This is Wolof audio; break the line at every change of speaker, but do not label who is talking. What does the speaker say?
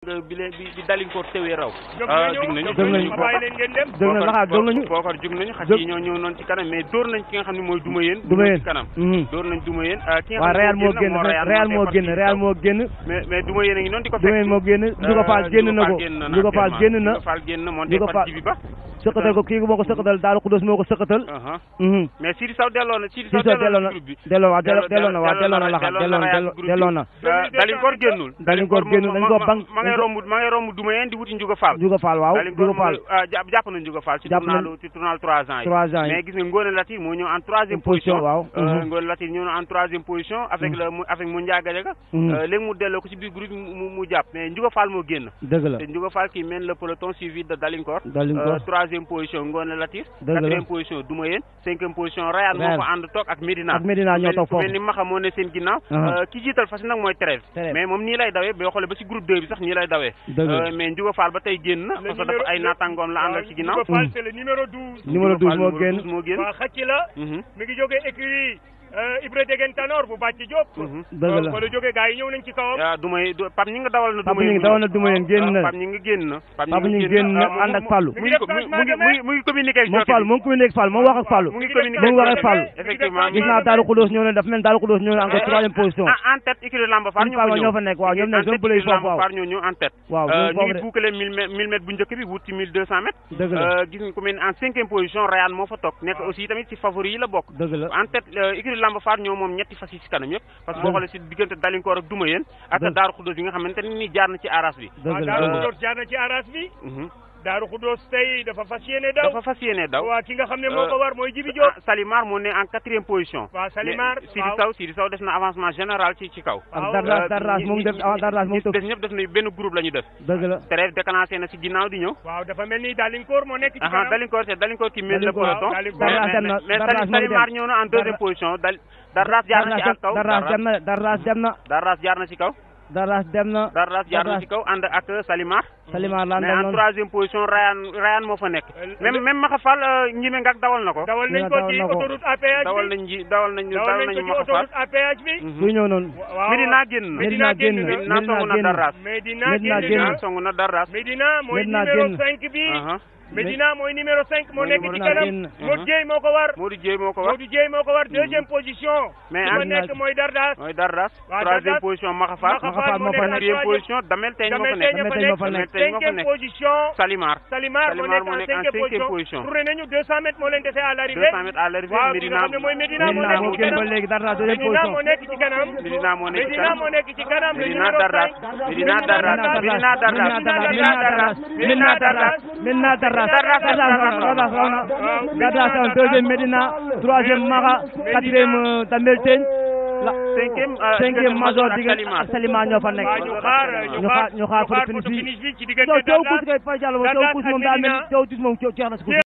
bi leen bi bi dalinkoor tewee raw
jóg
ah
nañu
jug nañu
jóg
jug
nañu
nañu
ma bàyyi leen ngeen dem
jóg na laxaat jóg nañu
bookar jug nañu xaj
jóg-
yi ñoo ñëw noonu ci kanam mais dóor nañ ki nga xam ne mooy duma yéen
Duma Yéen.
ci kanam
Mhm.
dóor nañ duma yéen ah, ki nga
waaw
xam
Real
ne
moo génn Real moo génn Real moo génn
mais mais duma yéen a ngi noonu di ko
Duma Yéen moo génn Ndiouga Fall génn na ko Ndiouga Fall génn na
Ndiouga Fall génn na monté
Ndiouga
par
Fall
jibi ba
sëqatal ko kii moo ko sëqatal Daaru Xudus moo ko sëqatal
aha
mhm
mais Sidi Sow delloo na Sidi
si
Sow
so delloo na
groupe bi
delloo waaw delloo
Delloo-
delloo na waaw delloo na laxaat delloo na
Real groupe bi.
delloo na
Ah, Dalinkoor génnul
Dalinkoor génnul, dañ ko bang-
ma ngay
dañ ko-
romb ma ngay romb duma yéen di wuti Ndiouga Fall
Ndiouga Fall waaw
Dalinkoor
Ndiouga Fall
moo- ah, jàpp jàpp na Ndiouga Fall ci
Jàpp na-
tournal ci tournal trois ans yi
trois ans yi
mais gis nga Ngone Latir moo ñëw en troisième
Position,
position
waaw.
Euh,
Mhm.
Ngone Latir ñëw na en troisième position avec le mu- avec mu Ndiagajaga
Mhm.
Euh, léegi mu delloo ko ci biir groupe mu mu- mu jàpp mais Ndiouga Fall moo génn
dëgg la
te Ndiouga Fall qui mène le peloton suivi de Dalinkoor
Dalinkoor.
Euh, troisième position Ngone Latir
Dëgg la.
quatrième position Duma Yéen cinquième position Rayane moo
Rayane.
fa ànd toog ak Medina
Ak Medina ñoo toog
ku mel
foofu.
ni Maxa moo ne seen ginnaaw
Aha.
Euh, ki jiital fas nag mooy Thérèse
Thérèse.
mais moom nii lay dawee boo xoolee ba ci groupe 2 bi sax nii lay dawee
Dëgg la.
Euh, mais Ndiouga Fall ba tey génn na parce que dafa ay naataangoom la àndal ci ginnaaw
Ndiouga Fall c'est le numéro 12
numéro 12 moo
Ndiouga Fall
génn
numéro 12 moo génn
waa xacc la
Mhm.
mi ngi jógee écurie euh, Ibra Degen Tanor bu bàcc Diop
Mhm.
dëgg la
fa la jógee gars yi ñëw nañ ci kawam
ah Duma Yéen du- Pape ñi nga dawal na
Pape
Duma Yéen
ñi ngi dawal na Duma Yéen génn na
Pape ñi nga génn na
Pape ñi ngi génn na
ah, mu-
ànd ak
mu-
Fallou
mu ngi ko- mu ngi mu ngi mu ngi mu ngi communiqué ak
moom
jockey
Fall
bi.
moom communiqué ak Fall moom wax ak Fall
mu ngi
mu
communiqué
mu ngi wax
ak
ak Fall
effectivement
gis naa Daaru Xudus ñëw na daf mel ni Daaru Xudus ñëw na encore troisième position
ah en tête écurie Lamba Far ñoo fa
Fall
ñëw
ñoo fa nekk waaw ñoom ñoo
en
doon
tête
bële
écurie
foofu
Lamba
waaw
Far ñoo ñëw en tête
waaw
Euh,
ñoom
ñu
foofu
ngi
de
boucler 1000 mètres 1000 mètres bu njëkk bi wut ci 1200 mètres
dëgg la
Euh, gis nga ku mel ni en cinquième position Rayane moo fa toog nekk aussi tamit ci favori yi la bokk
dëgg la
en tête euh, écurie Lamba Far ñoo moom ñetti fas yi ci kanam yëpp parce que boo xoolee ci diggante Dalinkoor ak Duma Yéen ak
Dëgg.
Daaru Xuddos bi nga xamante ne ni jaar na ci aras bi
waaw
dëgg la
Daaru
dëgg la
Xuddoos jaar na ci aras bi
Mhm.
Daaru Xuddoos tey dafa fas yéene daw
dafa fas yéene daw
waa ki nga xam ne moo
Euh,
ko war mooy Jibi Diop
ah, Salimar moo ne en quatrième position
waaw Salimar
Mais Sidi
waaw.
Sow Sidi Sow def na avancement général ci ci kaw
ak
waaw.
Dardas Dardas moom def ah Dardas moom
ñi
tëf
des ñëpp def na benn groupe la ñu def
dëgg la
Trève déclenché na ci ginnaaw di ñëw
waaw dafa mel ni Dalinkoor moo nekk ci
aha
kanam
Dalinkoor c'est Dalinkoor qui mène le
Dalinkoor,
peloton
waaw, Dalinkoor.
mais
Dardas dem
mais
na,
mais
Dardas
Sali-
moo
Salimar
dem.
ñëw na en deuxième
Dardas-
position Dal Dardas jaar na ci ak kaw
Dardas dem na Dardas dem na
Dardas jaar na ci kaw
Dardas dem na
Dardas jaar na
Dardas.
ci kaw ànd ak Salimar
Salimar laan
mais
dem
en
noonu
troisième position Rayane Rayane moo fa nekk
Euh,
même
le-
même Maxa Fall ñime ngak dawal na ko
dawal nañ
Dina
ko
dawal
ci
na ko.
autoroute à péage
dawal
bi
nañ ji dawal nañ
dawal
dawal
nañ ko
nañu
ci
Maxa Fall
autoroute à péage bi
Mhm.
kuy ñëw noonu
waaw
Medina génn na
Medina génn na.
Medina
Medina
songu na
génn.
Darras
Medina
Medina
génn
génn.
na
Medina songu na Darras
Medina mooy
Medina
numéro
génn.
5 bi
aha
Medina mooy numéro 5 moo
Mooy
nekk ci
numéro
kanam
génn.
Modou Dieye moo ko war
Modou Dieye moo ko wax
Modou Dieye moo ko war deuxième position
Mais
ki ma
en-
nekk mooy Dardas
mooy Darras
Waaw,
troisième
Darras.
position Maxa Fall
Maxa
Maxa
Fall
Fall
moo
moo fa
nekk en
quatrième
troisième
position Damel Teñ moo fa
Damel
nekk
Teñ
Damel Teñ moo fa nekk.
Damel Teñ moo fa
cinquième
nekk
position
Salimar
Salimar moo
Salimar
nekk
moo
en
nekk en
cinquième
cinquième
position
position.
tourné nañu 200 mètres moo leen dese à l'arrivée
200 mètres à l'arrivée
waaw ki nga
Medina
xam ne mooy Medina moo
Medina
nekk
moo
ci
génn ba
kanam
léegi Dardas deuxième
Medina
position
moo nekk ci kanam
Medina moo nekk ci
Medina
kanam
moo nekk ci kanam le
Medina
numéro
Darras
5
Medina Darras Medina Darras Medina Darras
Medina Dardas Medina Dardas Dardas raw na Dardas raw na deuxième Medina troisième Maxa quatrième euh, Damel Teñ la
cinquième euh,
cinquième
diggante
Major
ak
diggante
Salimar
ak Salimar ñoo fa nekk
waaw ñu xaar
ñu xaar ñu xaar
ñu xaar
photo
photo
finish
finish
bi
bi ci diggante
Thiaw Thiaw
Dardas
Kouss kay Fay Diallo Thiaw
Dardas
Kouss
ak
moom daa mel
Medina.
ni Thiaw Kouss moom jeex na si